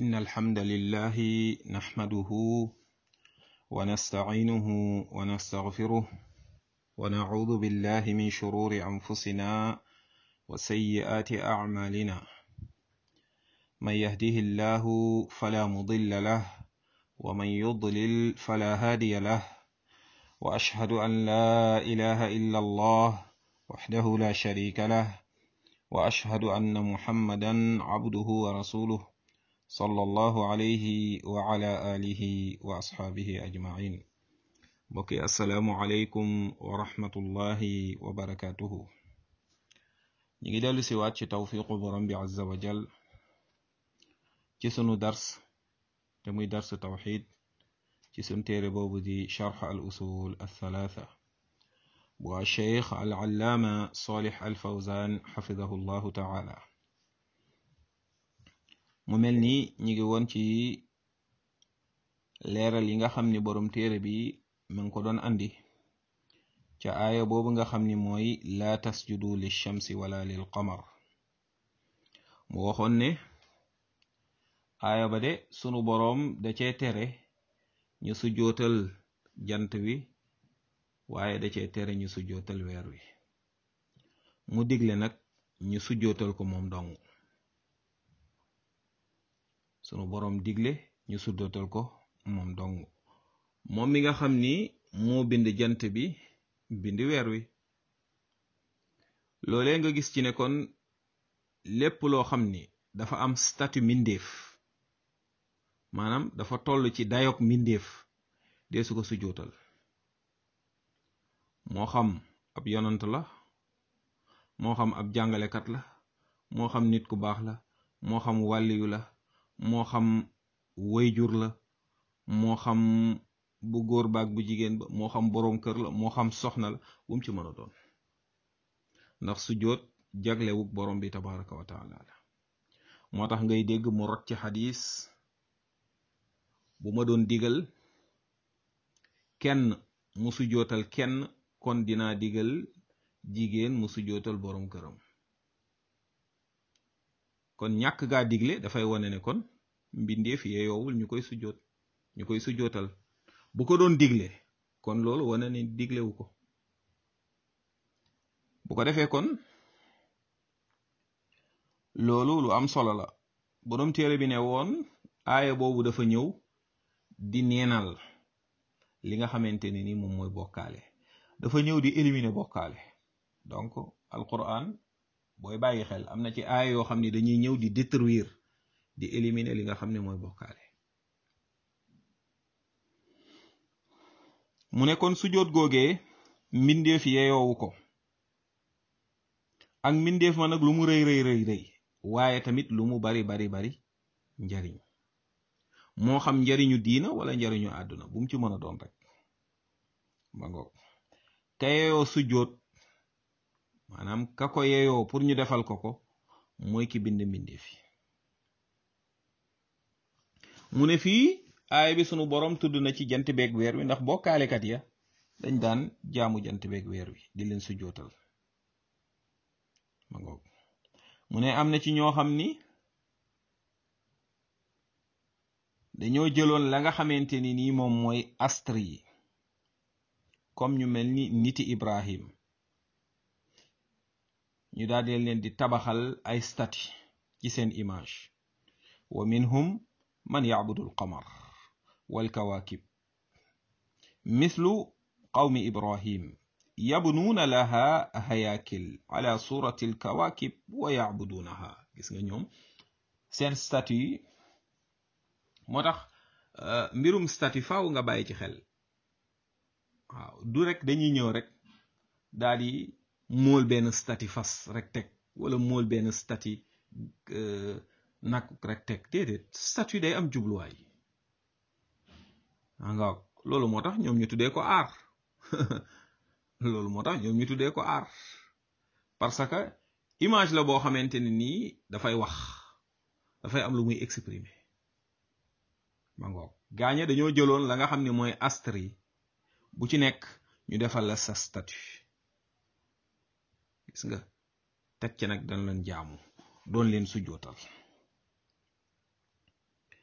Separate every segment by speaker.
Speaker 1: إن الحمد لله نحمده ونستعينه ونستغفره ونعوذ بالله من شرور أنفسنا وسيئات أعمالنا من يهده الله فلا مضل له ومن يضلل فلا هادي له وأشهد أن لا إله إلا الله وحده لا شريك له وأشهد أن محمدا عبده ورسوله صلى الله عليه وعلى آله وأصحابه أجمعين بقي السلام عليكم ورحمة الله وبركاته نيجي دالو سيوات ci tawfiqu borom bi azza wa jal ci sunu dars te muy dars tawxid ci sun téere boobu di charx al usul althalatha bu cheikh al allaama solix al fawzan xafidahu llahu taala mu mel ni ñi ngi woon ci leeral yi nga xam ni borom téere bi mu ngi ko doon andi ca aaya boobu nga xam ni mooy laa tasjudu lilchamsi wala lil qamar mu waxoon ne aaya ba de sunu boroom da cee tere ñu sujjootal jant wi waaye da cee tere ñu sujjootal weer wi mu digle nag ñu sujjootal ko moom dong sunu boroom digle ñu sujjootal ko moom dong moom mi nga xam ni moo bind jant bi bind weer wi loolee nga gis ci ne kon lépp loo xam ni dafa am statut mindeef maanaam dafa toll ci dayok mindeef dee su ko sujjootal moo xam ab yonant la moo xam ab jàngalekat la moo xam nit ku baax la moo xam wàlliyu la moo xam wayjur la moo xam bu góor baag bu jigéen ba moo xam boroom kër la moo xam soxna la bu mu ci mën a doon ndax sujjoot jaglewuk borom bi tabaraka wa taala la moo tax ngay dégg mu rot ci xadis bu ma doon digal kenn mu sujjootal kenn kon dinaa digal jigéen mu sujjootal borom këram kon ñàkk gaa digle dafay wane ne kon mbindeef yeeyoowul ñu koy sujjoot ñu koy sujjootal bu ko doon digle kon loolu wane ne diglewu ko bu ko defee kon loolu lu am solo la borom téere bi ne woon aaya boobu dafa ñëw di neenal li nga xamante ne ni moom mooy bokkaale dafa ñëw di éliminer bokkaale donc alquran booy bàyyi xel am na ci aaya yoo xam ne dañuy ñëw di détruire di éliminer li nga xam ne mooy bokkaale mu ne kon sujjóot googee mbindeef yeeyoowu ko ak mbindeef ma nag lu mu rëy rëy rëy rëy waaye tamit lu mu bari bari bari njariñ moo xam njariñu diina wala njariñu àdduna bu mu ci mën a doon rek ma ngoog ka yeeyoo sujjóot maanaam ka ko yeeyoo pour ñu defal ko ko mooy ki bind mbindeef yi mu ne fii aaya bi sunu borom tudd na ci jant beeg weer wi ndax bokkaalekat ya dañ daan jaamu jant beeg weer wi di leen sujjootal ma ngoog mu ne am na ci ñoo xam ni dañoo jëloon la nga xamante ni nii moom mooy astre yi comme ñu mel ni niti Ibrahim ñu daal di leen di tabaxal ay stati ci seen image wa minhum man yacbudu alqamar walkawakib mithlu qawmi ibrahim yabnuuna laha hayakil ala surati alkawakib wa yacbuduunaha gis nga ñoom seen statut yi moo tax mbirum statut faaw nga bàyyi ci xel waaw du rek dañuy ñëw rek daal di mool benn statut fas rek teg wala mool benn statut nag rek teg déedéet statut day am jubluwaay nga loolu moo tax ñoom ñu tuddee ko aar loolu moo tax ñoom ñu tuddee ko aar parce que image la boo xamante ne nii dafay wax dafay am lu muy exprimer ma ngoog gaañe dañoo jëloon la nga xam ne mooy astre yi bu ci nekk ñu defal la sa statut gis nga teg ci nag dañ leen jaamu doon leen sujjootal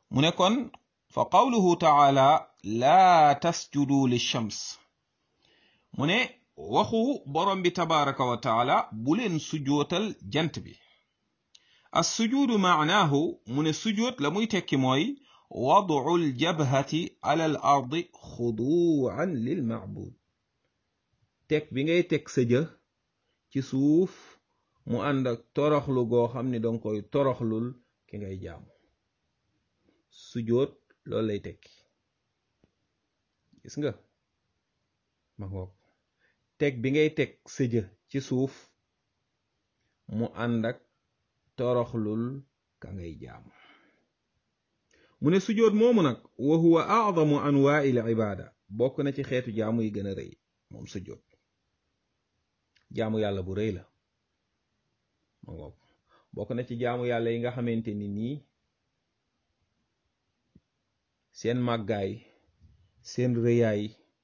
Speaker 1: mu ne kon fa qawluhu taala laa tasjudu lishams mu ne waxu borom bi tabaraka wa taala bu leen sujootal jant bi as sujuudu maanaahu mu ne sujoot la muy tekki mooy wadu ljabhati ala al ardi xuduan lil macbud teg bi ngay teg sa jë ci suuf mu ànd ak toroxlu goo xam ne danga koy toroxlul ki ngay jaamu sujoot loolu lay tekki gis nga ma ngoog teg bi ngay teg sa jë ci suuf mu ànd ak toroxlul ka ngay jaamu mu ne sujoot moomu nag wa huwa a'zamu anwaa'il ibaada bokk na ci xeetu jaamu yi gën a rëy moom sujoot jaamu yàlla bu rëy la ma ngoog bokk na ci jaamu yàlla yi nga xamante ni nii seen màggaay seen rëyaay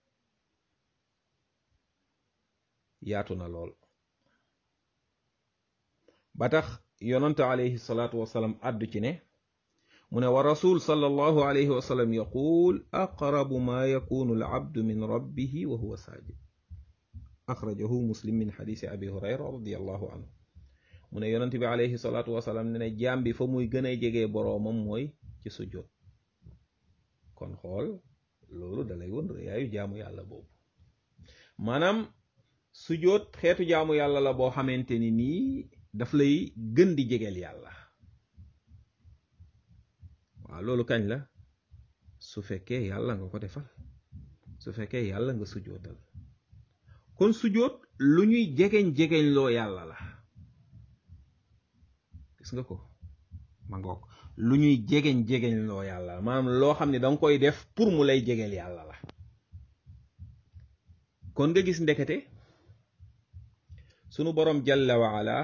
Speaker 1: yaatu na lool ba tax yonante alayhi salaatu wasalaam àddu ci ne mu ne wa rasul sallallahu alayhi wa sallam yaquul aqrabu ma yakunu al abdu min rabbihi wa huwa saajid axrajahu muslim min xadisi abi hurayra radiallahu anhu mu ne yonante bi alayhi salaatu wasalaam ne ne jaam bi fa muy gën a jegee boroomam mooy ci sujjóot kon xool loolu dalay won rëyaayu jaamu yàlla boobu maanaam sujjóot xeetu jaamu yàlla la boo xamante ni nii daf lay gën di jegeel yàlla waaw loolu kañ la su fekkee yàlla nga ko defal su fekkee yàlla nga sujjóotal kon sujjóot lu ñuy jegeñ jegeñ loo yàlla la gis nga ko ma ngoog lu ñuy jegeñ jegeñ loo yàlla la maanaam loo xam ne danga koy def pour mu lay jegeel yàlla la kon nga gis ndekete sunu boroom jalla wa ala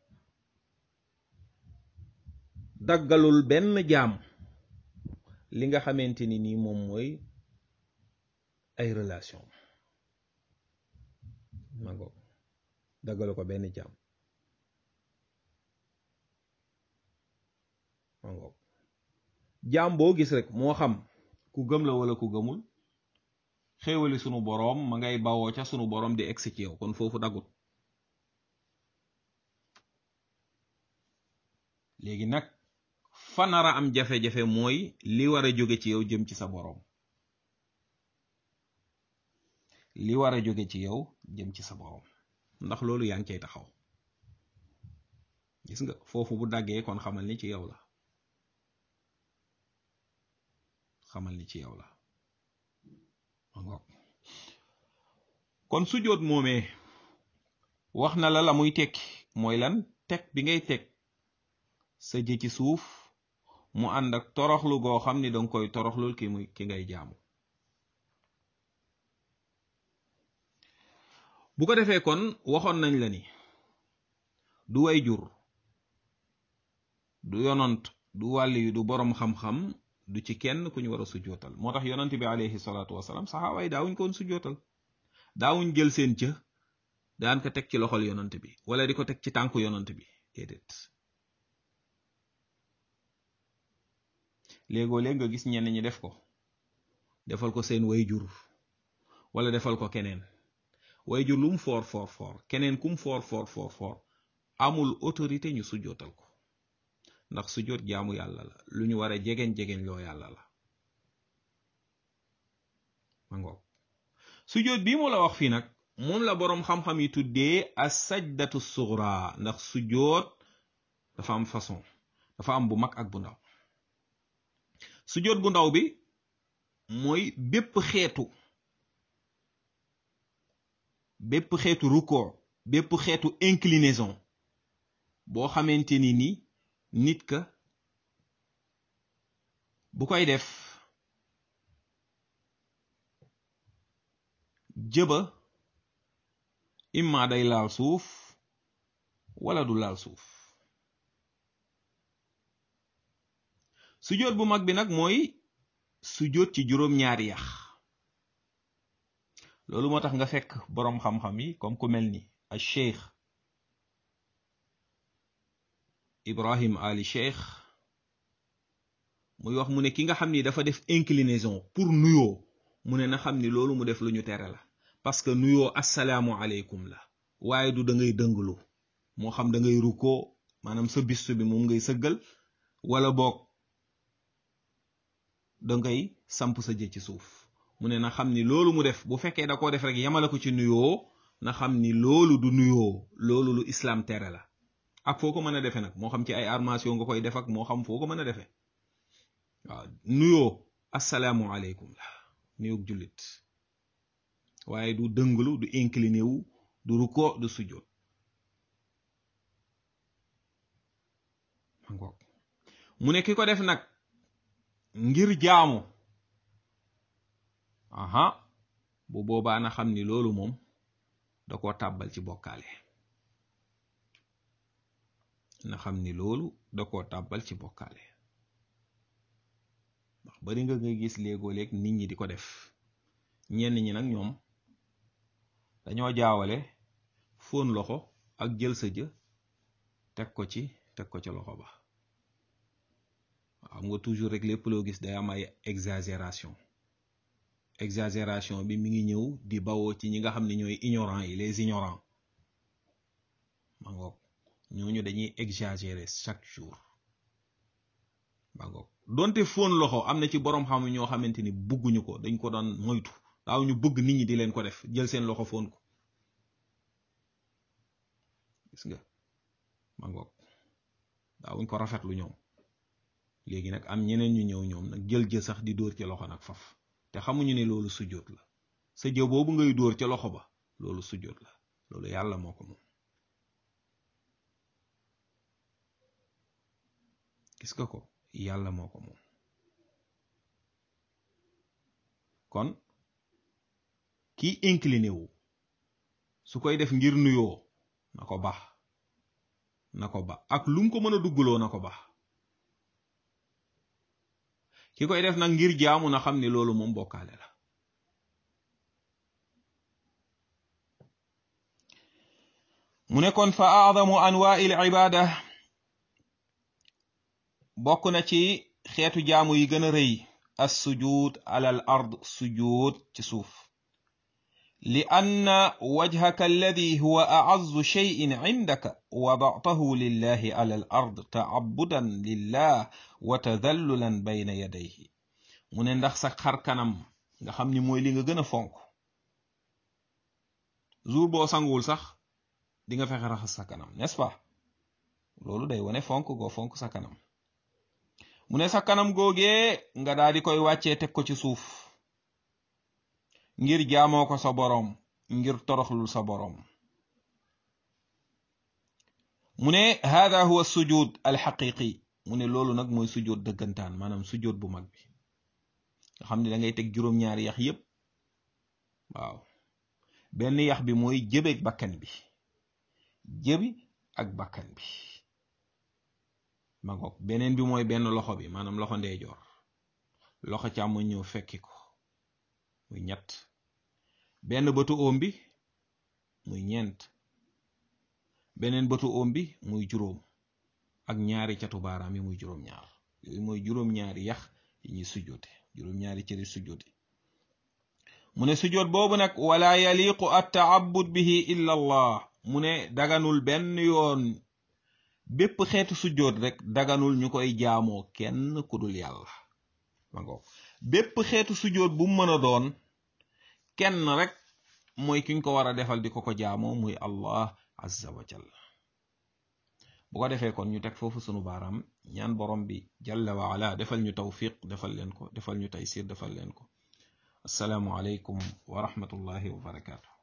Speaker 1: daggalul benn jaam li nga xamante ni nii moom mooy ay relation ma ngoog daggalu ko benn jaam ma ngoog jaam boo gis rek moo xam ku gëm la wala ku gëmul xéewali sunu boroom ma ngay bawoo ca sunu boroom di egsi ci yow kon foofu dagut léegi nag fa nara am jafe-jafe mooy li war a jóge ci yow jëm ci sa boroom li war a jóge ci yow jëm ci sa boroom ndax loolu yaa ngi cay taxaw gis nga foofu bu daggee kon xamal ni ci yow la xamal ni ci yow la kon sujjóot moomee wax na la la muy tekki mooy lan teg bi ngay teg sa jë ci suuf mu ànd ak toroxlu goo xam ni danga koy toroxlul ki muy ki ngay jaamu bu ko defee kon waxoon nañ la ni du way jur du yonant du wàll yu du boroom xam-xam du ci kenn ku ñu war a sujjootal moo tax yonant bi alayhi salaatu wasalaam saxaaba yi daawuñ ko woon sujjootal daawuñ jël seen cë daan ko teg ci loxol yonant bi wala di ko teg ci tànku yonant bi déedéet léegoo léeg nga gis ñenn ñi def ko defal ko seen way jur wala defal ko keneen way jur lum foor foor foor keneen kum foor foor foor foor amul autorité ñu sujjootal ko ndax sujjoot jaamu yàlla la lu ñu war a jegeñ jegeñ loo yàlla la ma ngoog sujjoot bii mu la wax fii nag moom la boroom xam-xam yi tuddee as sajdatu sugra ndax sujjoot dafa am façon dafa am bu mag ak bu ndaw sujjoot bu ndaw bi mooy bépp xeetu bépp xeetu rukkoo bépp xeetu inclinaison boo xamante ni ni nit ka bu koy def jëba imma day laal suuf wala du laal suuf sujjóot bu mag bi nag mooy sujjóot ci juróom-ñaari yax loolu moo tax nga fekk boroom xam-xam yi comme ku mel ni al cheikh ibrahim ali cheikh muy wax mu ne ki nga xam ni dafa def inclinaison pour nuyoo mu ne na xam ni loolu mu def lu ñu tere la parce que nuyoo assalaamu aleykum la waaye du da ngay dënglu moo xam da ngay rukkoo maanaam sa bistu bi moom ngay sëggal wala boog da ngay samp sa jë ci suuf mu ne na xam ni loolu mu def bu fekkee da koo def rek yamala ko ci nuyoo na xam ni loolu du nuyoo loolu lu islam tere la ak foo ko mën a defee nag moo xam ci ay armation nga koy def ak moo xam foo ko mën a defee waaw nuyoo assalaamu aleykum la nuyoo jullit waaye du dënglu du incliné wu du ruko du sujjoot mu ne ki ko def nag ngir jaamu aha bu boobaa na xam ni loolu moom da koo tàbbal ci bokkaale na xam ni loolu da koo tàbbal ci bokkaale ndax bari nga nga gis léegoo léeg nit ñi di ko def ñenn ñi nag ñoom dañoo jaawale fóon loxo ak jël sa jë teg ko ci teg ko ca loxo ba xam nga toujours rek lépp loo gis day am ay exagération exagération bi mi ngi ñëw di bawoo ci ñi nga xam ne ñooy ignorants yi les ignorants ma ngoog ñooñu dañuy exagérer chaque jour ma ngoog donte fóon loxo am na ci borom xam ñoo xamante ni bugguñu ko dañ ko doon moytu daaw ñu bëgg nit ñi di leen ko def jël seen loxo fóon ko gis nga ma ngoog daawuñ ko rafetlu ñoom léegi nag am ñeneen ñu ñëw ñoom nag jël jë sax di dóor ci loxo nag faf te xamuñu ne loolu sujjóot la sa jë boobu ngay dóor ca loxo ba loolu sujjóot la loolu yàlla moo ko moom gis nga ko yàlla moo ko moom kon kii incliné wu su koy def ngir nuyoo na ko baax na ko ba ak lu mu ko mën a duggloo na ko baax ki koy def nag ngir jaamu na xam ni loolu moom bokkaale la mu ne kon fa aadamu anwaai l ibada bokk na ci xeetu jaamu yi gën a rëy as sujud ala al ard sujud ci suuf li anna wajhaka alladi huwa a'azzu shay'in indaka wada'tahu lillahi ala al ard ta'abbudan lillah wa tadallulan bayna yadayhi mu ne ndax sa xar kanam nga xam ni mooy li nga gën a fonk jour boo sanguwul sax di nga fexe raxas sa kanam n'est-ce pas loolu day wane fonk goo fonk sa kanam mu ne sa kanam googee nga daal di koy wàccee teg ko ci suuf ngir jaamoo ko sa boroom ngir toroxlul sa boroom mu ne hada huwa sujud alxaqiqi mu ne loolu nag mooy sujud dëggantaan maanaam sujud bu mag bi nga xam ne da ngay teg juróom-ñaari yax yépp waaw benn yax bi mooy jëbeeg bakkan bi jëbi ak bakkan bi ma ngoog beneen bi mooy benn loxo bi maanaam loxo ndeyjoor loxo càmmoñ ñëw fekki ko muy ñett benn bëtu oom bi muy ñeent beneen bëtu oom bi muy juróom ak ñaari catu baaraam yi muy juróom-ñaar yooyu mooy juróom-ñaari yax yi ñuy sujjoote juróom-ñaari cëri sujjoote mu ne sujjoot boobu nag wala yaliqu at taabud bihi illa allah mu ne daganul benn yoon bépp xeetu sujjoot rek daganul ñu koy jaamoo kenn ku dul yàlla ma ngoog bépp xeetu sujjoot bu mu mën a doon kenn rek mooy kiñ ko war a defal di ko ko jaamoo muy allah azza wa jalla bu ko defee kon ñu teg foofu sunu baaraam ñaan borom bi jalla wa ala defal ñu tawfiq defal leen ko defal ñu taysir defal leen ko assalaamu aleykum wa rahmatullahi wa barakaatu